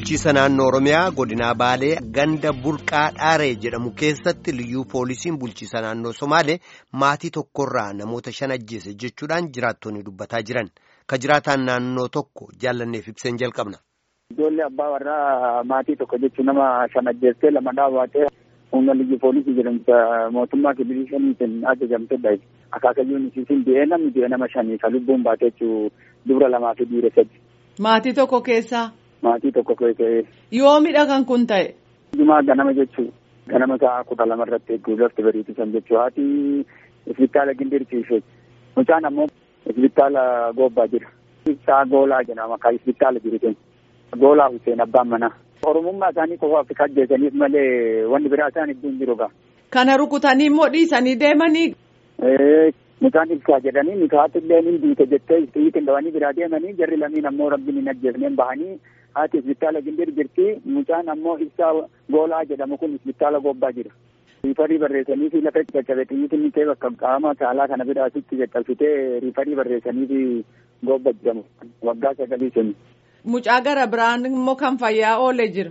bulchiisa naannoo Oromiyaa godinaa Baalee ganda burqaa dhaaree jedhamu keessatti liyyuu poolisiin bulchiisa naannoo Somaalee maatii tokkorraa namoota shan ajjeese jechuudhaan jiraattonni dubbataa jiran. Ka jiraataan naannoo tokko jaallanneef ibseen jalqabna. Ijoollee abbaa warraa maatii tokko jechuun nama shan ajjeestee lama dhaabatee humna liyyuu poolisii jedhamta mootummaa kililii shaniitiin ajajamtedha. Akaakayyuun isiisin du'ee namni du'e nama shanii ka lubbuun baate jechuun dubra lamaa fi dhiira sadi. Maatii tokko keessaa. Maatii tokko keessaa. Yoomidha kan kun ta'e. Jumaa ganama jechuun ganama sa'a kudha lama irratti eeguu lafti bariitisan jechuun haati isbitaala gindirsiisee mucaan ammoo isbitaala goobbaa jira. Ibsaa goolaa jedhama kan isbitaala jiru goolaa Hussein abbaan manaa. Oromummaa isaanii qofaaf kan ajjeesaniif malee wanni biraa isaan hedduun jiru gaa. Kana rukutanii immoo dhiisanii deemanii. Mucaan ibsaa jedhanii mikaati illee ni duute jettee xiyyiitiin dhawanii biraa deemanii jarri lamiin ammoo rabbiin hin ajjeesneen bahanii haati isbitaala gindir jirti mucaan ammoo ibsaa goolaa jedhamu kun isbitaala goobbaa jira. Riifarii barreessanii fi lafa caccabe xiyyiitiin ni ta'e bakka qaama saalaa kana biraasitti caccabsitee riifarii barreessanii fi goobba jedhamu waggaa sagalii suni. Mucaa gara biraan immoo kan fayyaa oolee jira.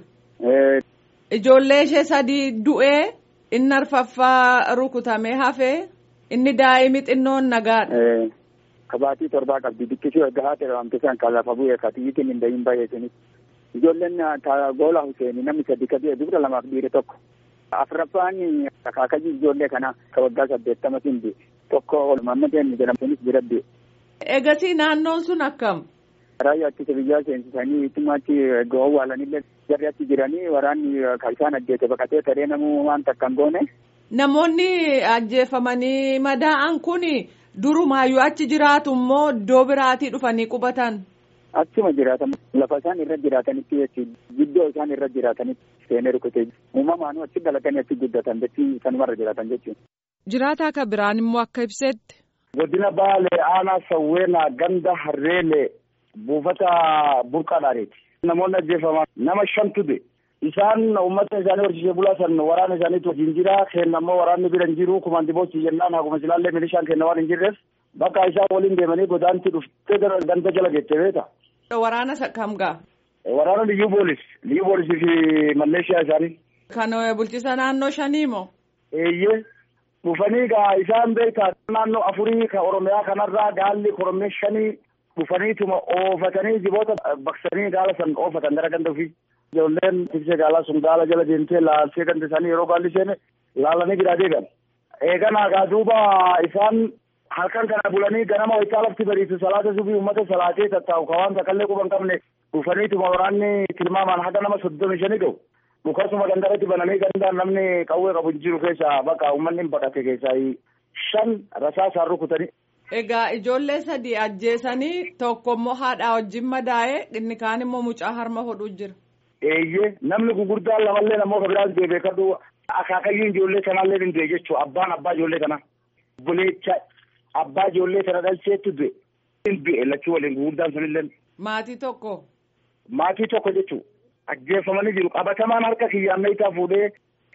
Ijoollee ishee sadii du'ee inni arfaffaa rukutamee hafee inni daa'imni xinnoon nagaadha. Kabaatii torbaa qabdi bikkisuu erga haati ramte san kan lafa bu'ee ka xiyyiitiin hin dahin baay'eesanii. Ijoolleen goola Hussein namni sadi ka du'e dubra lamaaf dhiire tokko. Afraffaan akaakayyii ijoollee kana ka waggaa saddeettama sin du'e tokko Mammadeen jedhamtunis bira du'e. Egasii naannoon sun akkam? Raayyaa ittisa biyyaa seensisanii ittimaatti egaa awwaalanillee jarri achi jiranii waraanni kan isaan ajjeese baqatee taree namuu waan takka hin goone. Namoonni ajjeefamanii madaa'an kun durumaayyuu achi jiraatu immoo iddoo biraatii dhufanii qubatan. Achuma jiraatan lafa isaan irra jiraatanitti jechuudha. Giddoo isaan irra jiraatanitti seenee rukutee uumamaanuu achi dhalatanii achi guddatan jechuun sanumarra jiraatan jechuudha. Jiraataa kan biraan immoo akka ibsetti. Godina Baalee aanaa Sawweenaa ganda Harreelee buufata burqaadhaaniiti. Namoonni ajjeefaman nama shantu du'e. Isaan uummata isaanii horsiisee bulaa san waraana isaaniitu wajjin jira. Kenna immoo waraanni bira hin jiru. Kumanti boosii jennaan akkuma silaallee milishaan kenna waan hin jirreef bakka isaan waliin deemanii godaanti dhuftee ganda jala geette beeta. Waraana kam gaa? Waraana liyyuu boolis. Liyyuu boolisii fi malleeshiyaa isaanii. Kan bulchiisa naannoo shanii moo? Eeyyee. Dhufanii gaa isaan beekaa naannoo afurii kan Oromiyaa kanarraa gaalli Oromiyaa shanii dhufaniituma oofatanii jiboota baqsanii gaala san oofatan gara ganda ofii. Ijoolleen tiksee gaalaa sun gaala jala deemtee laaltee ganda isaanii yeroo gaalli seene laalanii biraa deegan. Eeganaa gaa duuba isaan halkan kana bulanii ganama waytaa lafti bariisu salaata subii uummata salaatee tattaa'u ka waan takallee quban qabne dhufaniituma waraanni tilmaamaan haga nama soddomi shanii ga'u. Dhukasuma gandarratti bananii gandaan namni qawwee qabu hin jiru keessaa bakka uummanni baqate keessaa shan rasaasaan rukutanii. Egaa ijoollee sadii ajjeesanii tokko immoo haadhaa wajjin madaa'ee inni kaan immoo mucaa harma hodhuu jira. Eeyyee namni gurguddaan lamallee namoota biraan du'e beekadhu akaakayyuu ijoollee sanaallee hin du'e jechuudha abbaan abbaa ijoollee kana. Buleecha abbaa ijoollee sana dhalcheetti du'e. Hin du'e lachuu waliin gurguddaan sunillee. Maatii tokko. Maatii tokko jechuudha. Ajjeefamanii jiru qabatamaan harka kiyyaan meeshaa fuudhee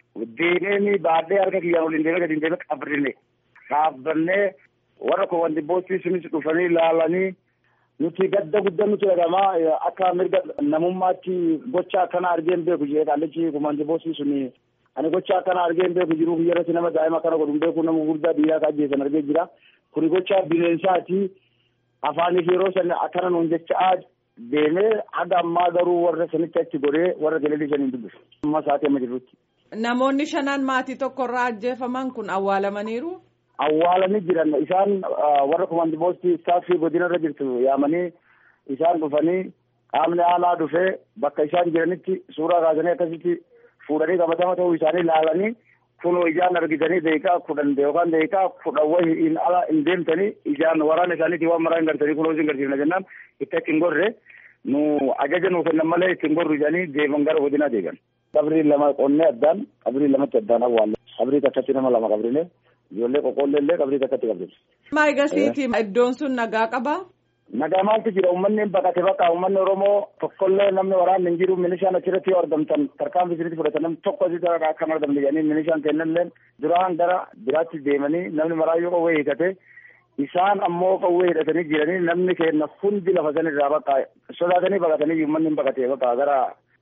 deemee baadhee harka kiyyaan waliin deemee gadi deemee qabrinne dhaabbannee warra koowwanti boostii sunis dhufanii ilaalanii nuti gadda guddaa nuti dhagamaa akka mirga namummaatti gocha akkana argeen beeku jee qaallichi koowwanti boostii suni ani gocha akkana argeen beeku jiru biyyarratti nama daa'ima akkana godhu beeku nama guddaa biyyaa akka ajjeesan argee jira kuni gocha bineensaati afaaniif yeroo san akkana nuun jechaa deemee haga ammaa garuu warra sanitti achi godhee warra galilii shaniin dubbisu amma sa'aatii amma jirrutti. Namoonni shanan maatii tokkorraa ajjeefaman kun awwaalamaniiru. Awwaalanii jiran isaan warra koomandi boostii istaaffii godina irra jirtu yaamanii isaan dhufanii qaamni aanaa dhufee bakka isaan jiranitti suuraa kaasanii akkasitti fuudhanii qabatama ta'uu isaanii ilaalanii kunoo ijaan argitanii deeqaa kudhan yookaan deeqaa kudhan wayii hin ala hin deemtanii ijaan waraana isaaniitii waan maraa hin gartanii kunoo isin garsiifna jennaan itti achi hin gorre nu ajaja nuu kennan malee itti hin gorru jedhanii deeman gara godinaa deegan. Qabrii lama qonnee addaan qabrii lamatti addaan awwaalle qabrii takkatti nama lama qabrine ijoollee qoqqoollee illee qabrii takkatti qabrine. Maa egasiiti iddoon sun nagaa qabaa? Nagaa maaltu jira uummanni baqate bakka uummanni Oromoo tokkollee namni waraanni hin jiru milishaan achirratti yoo argamtan tarkaanfii isinitti fudhatan namni tokko asitti akka hin argamne jedhanii milishaan kennanillee duraan gara biraatti deemanii namni maraayyuu qawwee hiikate isaan ammoo qawwee hidhatanii jiranii namni kenna hundi lafa sanirraa bakka sodaatanii baqatanii uummanni hin baqate bakka gara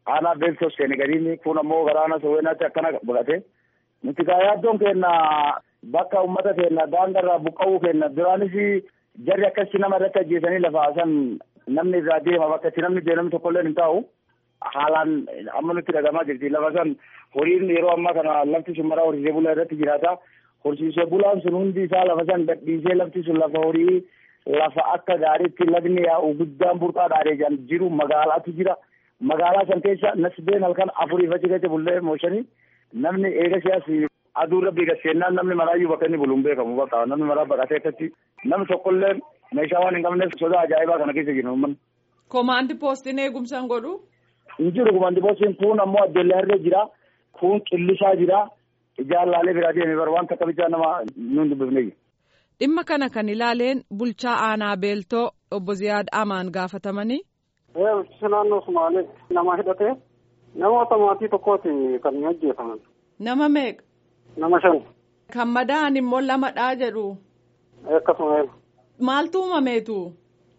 aanaa beektos seene gadiini kun ammoo garaana soweenaatti akkana godhate nuti gaa yaaddoon keenna bakka ummata keenna daangarraa buqqa'uu keenna duraanis jarri akkasi nama irratti ajjeesanii lafa haasan namni irraa deema bakka itti namni deemnamni tokkollee hin taa'u haalaan amma nutti dhagamaa jirti lafa san horiin yeroo ammaa kana lafti sun maraa horsiisee bulaa irratti jiraata horsiisee bulaan sun hundi isaa lafa san gadhiisee lafti sun lafa horii lafa akka gaariitti lagni yaa'u guddaan burqaa dhaadhee jiru magaalaatu jira magaalaa san keessa nasbeen halkan afuriif achi keessa bullee mooshanii namni eega siyaasi aduu rabbii gaseennaan namni maraayyuu bakka inni bulu hin beekamu bakka namni maraa baqatee akkatti namni tokkollee meeshaa waan hin qabneef sodaa ajaa'ibaa kana keessa jiru uummanni. Komaandi poostiin eegumsaan godhu. Hin jiru komaandi poostiin kun ammoo addeellee harree jira kun qillisaa jira ijaarraalee biraa deemee bara waan takka bichaa nama nuun dubbifnee Dhimma kana kan ilaaleen bulchaa aanaa beeltoo obbo Ziyaad Amaan gaafatamanii. Bulchiinsa naannoo Sumaaleetti nama hidhatee namoota maatii tokkooti kan ajjeefaman. Nama meeqa? Nama shan. Kan madaa'an immoo lamadhaa jedhu. Akkasuma. Maaltu uumameetu?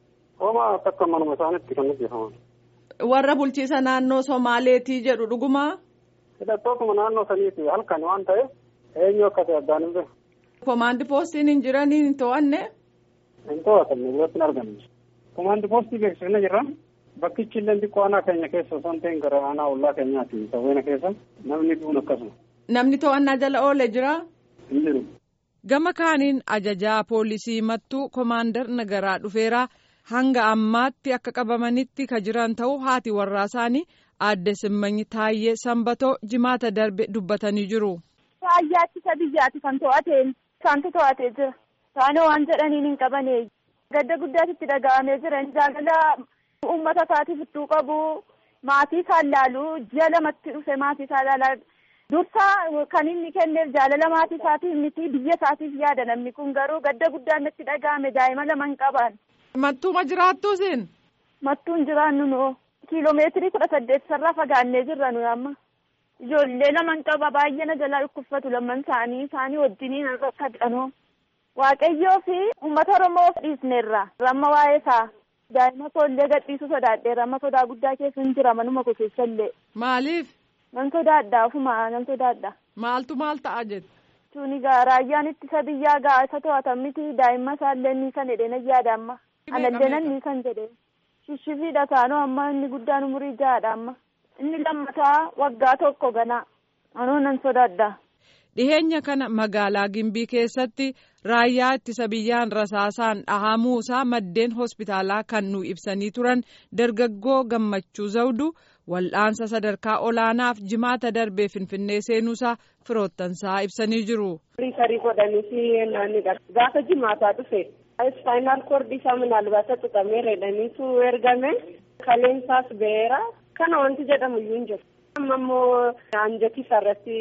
Homa takka manuma isaaniitti kan ajjeefaman. Warra bulchiisa naannoo Somaaleetii jedhu dhugumaa? Hidhattootuma naannoo saniiti halkan waan ta'eef eenyu akka ta'e addaan hin beeku. Komaandi poostiin hin jiranii hin to'anne? Hin to'atamne biratti hin argamne. Komaandi poostii beeksifne jirra. Bakkichi illee xiqqoo aanaa keenya keessa osoo hin ta'in gara aanaa ollaa keenyaati sawweena keessa namni duun akkasuma. Namni to'annaa jala oole jira? Hin jiru. Gama kaaniin ajajaa poolisii mattuu komaandar nagaraa dhufeeraa hanga ammaatti akka qabamanitti ka jiran ta'uu haati warraa isaanii aadde simmanyi taayyee sanbatoo jimaata darbe dubbatanii jiru. Raayyaatti isa biyyaati kan to'ateen isaantu to'atee jira. Isaanii waan jedhaniin hin qabane gadda guddaatti dhaga'amee jira jaalala uummata isaatiif ittuu qabu maatii isaa ilaalu ji'a lamatti dhufe maatii isaa ilaalaa dursa kan inni kenneef jaalala maatii isaatiif miti biyya isaatiif yaada namni kun garuu gadda guddaan natti dhaga'ame daa'ima lama hin qaban. Mattuuma jiraattu isin? Mattuun jiraannu noo kiiloomeetirii kudha saddeet sarara fagaannee jirra nuyi amma. Ijoollee lama hin qaba baay'ee na jalaa dhukkubsatu lamman isaanii isaanii wajjiniin akka dhiqanoo. Waaqayyoo fi uummata Oromoo dhiisneerra ramma waa'ee isaa daa'ima koollee gadhiisuu sodaadheera amma sodaa guddaa keessa hin jira manuma koo keessa illee. Maaliif? Nan sodaadha ofuma nan sodaadha. Maaltu maal ta'a jettu? Tuni gaa raayyaan ittisa biyyaa gaa isa to'atan miti daa'imma isaallee ni san jedhee na yaada amma. Anallee nan ni san jedhee. Shishshifiidha taanoo amma inni guddaan umurii ja'aadha amma. Inni lammataa waggaa tokko ganaa. Anoo nan sodaadha. Dhiheenya kana magaalaa Gimbii keessatti raayyaa ittisa biyyaan rasaasaan dhahamuusaa maddeen hospitaalaa kan nu ibsanii turan dargaggoo gammachuu zawdu wal'aansa sadarkaa olaanaaf jimaata darbee finfinnee seenuusaa firoottansaa ibsanii jiru. Riifarii godhanii naannidha. Gaafa jimaataa dhufe ispaayinaal koordii isaa minaalbaasa tuqamee reedhaniitu ergame kaleensaas ba'eera kana wanti jedhamu iyyuu hin jiru. amma immoo anjati irratti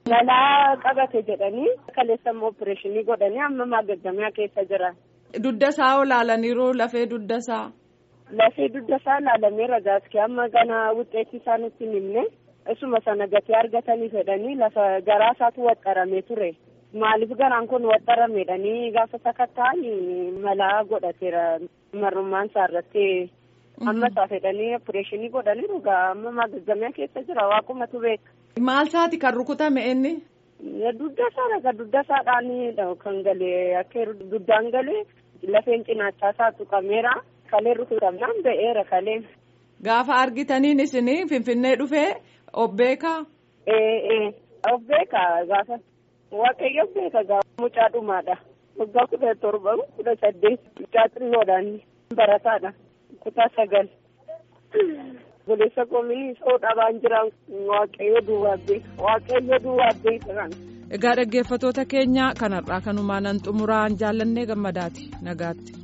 balaa qabate jedhanii kaleessa immoo opereeshinii godhanii amma maagaggamaa keessa jira. Dudda isaa olaalaniiru lafee dudda isaa. Lafee dudda isaa ilaalameera gaaskii amma gana wuxeetti isaa nutti himne isuma sana gatee argatanii fedhanii lafa garaa isaatu waxxaramee ture. Maaliif garaan kun waxxarameedhanii gaafa sakatta'an malaa godhateera marrummaan isaa irratti. amma isaa fedhanii opereeshinii godhaniiru gaa amma maagaggamaa keessa jira waaqumatu beeka. Maal isaati kan rukutame inni? Dudda isaa ka dudda isaadhaan kan galee akka duddaan galee lafeen cinaachaa isaa tuqameera kalee rukutamnaan ba'eera kaleen. Gaafa argitaniin isinii finfinnee dhufee obbeeka? Ee ee obbeeka gaafa waaqayyo beeka gaafa mucaa dhumaadha. Waggaa kudha torba kudha saddeet mucaa xinnoodhaan barataadha. kutaa sagal buleessa koomii soo dhabaan jiran waaqayyo duwwaa beeka waaqayyo duwwaa beeka Egaa dhaggeeffatoota keenya kanarraa kanumaan xumuraan jaallannee gammadaati nagaatti.